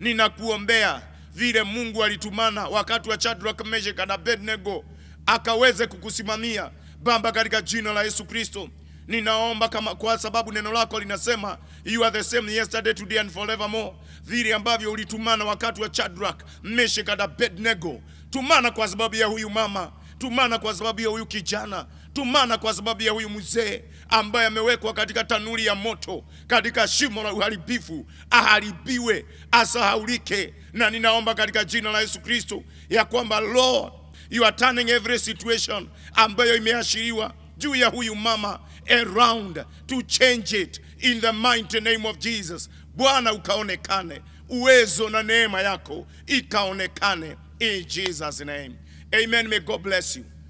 ninakuombea vile Mungu alitumana wakati wa Shadrach, Meshach na Abednego akaweze kukusimamia Baba, katika jina la Yesu Kristo ninaomba kama, kwa sababu neno lako linasema you are the same yesterday today and forevermore, vile ambavyo ulitumana wakati wa Shadrach, Meshach na Abednego, tumana kwa sababu ya huyu mama, tumana kwa sababu ya huyu kijana, tumana kwa sababu ya huyu mzee ambaye amewekwa katika tanuri ya moto, katika shimo la uharibifu, aharibiwe, asahaulike. Na ninaomba katika jina la Yesu Kristo ya kwamba Lord, you are turning every situation ambayo imeashiriwa juu ya huyu mama around to change it in the mighty name of Jesus. Bwana ukaonekane, uwezo na neema yako ikaonekane in Jesus name. Amen. May God bless you.